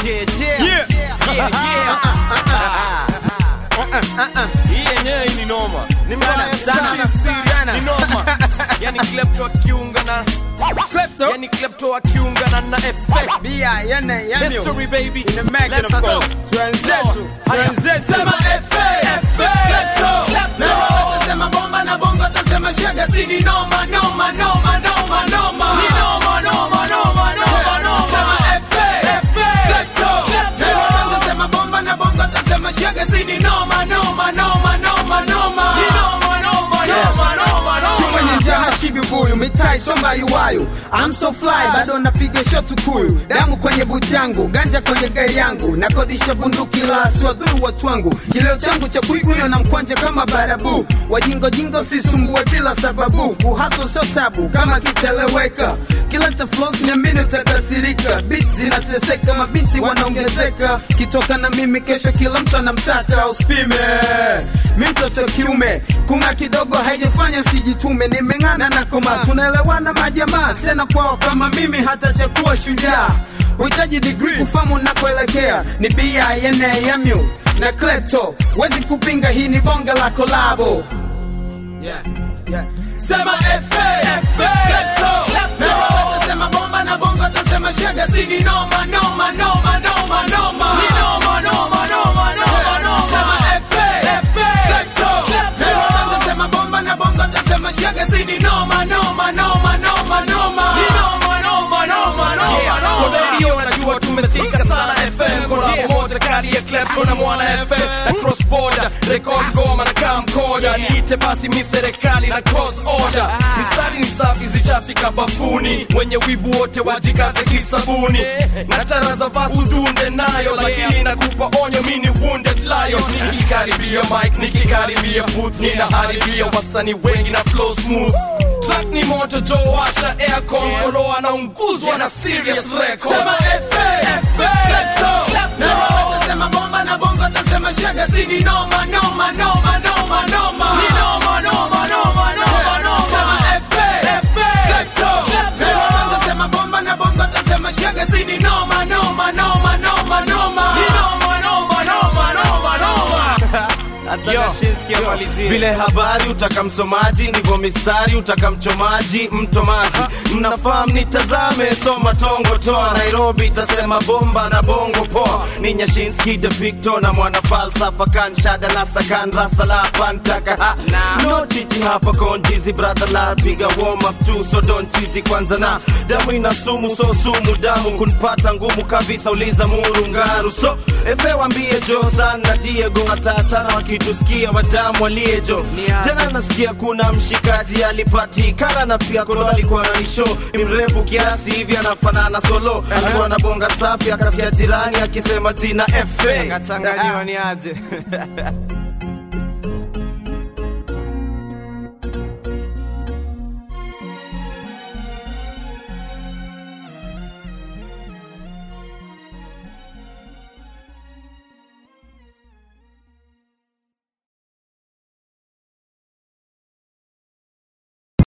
Yeah. Hii yenyewe ni noma. Ni mbaya sana. Sana. Ni noma. Yani klepto akiunga na Klepto? Yani klepto akiungana na effect. Bia, yene, yamio. History baby. In the making, Let's of go. course. Twenzetu, Haya. twenzetu. Sema effect. Klepto. Klepto. Sema bomba na bongo tasema shaga si ni noma noma noma noma noma ni noma noma noma noma noma sema efe efe klepto klepto sema bomba na bongo tasema shaga si ni noma noma noma noma noma ni noma noma noma noma Chuma noma njaa hashibi buyu mitai somba iwayu I'm so fly bado napiga shot kuyu damu kwenye buti yangu ganja kwenye gari yangu nakodisha bunduki la siwadhuru watu wangu kileo changu cha kuiguyo na mkwanja kama barabu wajingo jingo sisumbue bila sababu uhaso sio tabu kama kiteleweka kileta flows niamini utakasirika beat zinateseka mabinti wanaongezeka kitoka na mimi kesho kila mtu anamtaka uspime mi mtoto kiume kunga kidogo haijafanya sijitume nimeng'ana na koma tunaelewana majamaa sena kwao kama mimi hata chakuwa shujaa uhitaji digri kufamu nakuelekea ni bianamu na klepto wezi kupinga hii ni bonga la kolabo Yeah. Yeah. sema efe efe klepto klepto sema bomba na bongo tasema shaga si ni noma noma noma noma noma ni noma noma noma noma noma sema efe efe klepto klepto sema bomba na bongo tasema shaga si ni noma noma noma noma noma ni noma noma noma noma Yeah, noma kwa radio najua tumefika sana FM Kolabo moja kali ya Klepto na Mwana FM na cross border record goma na camcorder niite basi mi serikali na cross order mistari ni safi zishafika bafuni wenye wivu wote wajikaze kisabuni na chara za vasu dunde nayo lakini nakupa onyo mi ni wounded lion nikikaribia mic nikikaribia booth ninaharibia wasanii wengi na flow smooth Track ni moto jo washa aircon kolo anaunguzwa na serious record sema efe efe klepto klepto sema bomba na bongo tasema shaga si ni noma noma noma noma noma ni noma noma noma noma noma sema efe efe klepto klepto sema bomba na bongo tasema shaga si ni noma noma noma noma noma ni noma noma noma noma noma vile habari utaka msomaji ndivyo mistari utaka mchomaji mtomaji mnafahamu nitazame soma tongo toa nairobi itasema bomba na bongo poa ni nyashinski de victor na mwana falsafa kan shada la sakan rasa la pantaka ha no chichi hapa konjizi brother la piga warm up tu so don't cheesy kwanza na damu ina sumu so sumu damu kunpata ngumu kabisa uliza murungaru so efe wambie josan na diego watatana wakitusikia watamu waliejo jana nasikia kuna mshikaji alipatikana na pia kolo alikuwa na nisho ni mrefu kiasi hivi anafanana solo alikuwa na bonga safi akasikia jirani akisema jina efe Kachanganyiwa ni aje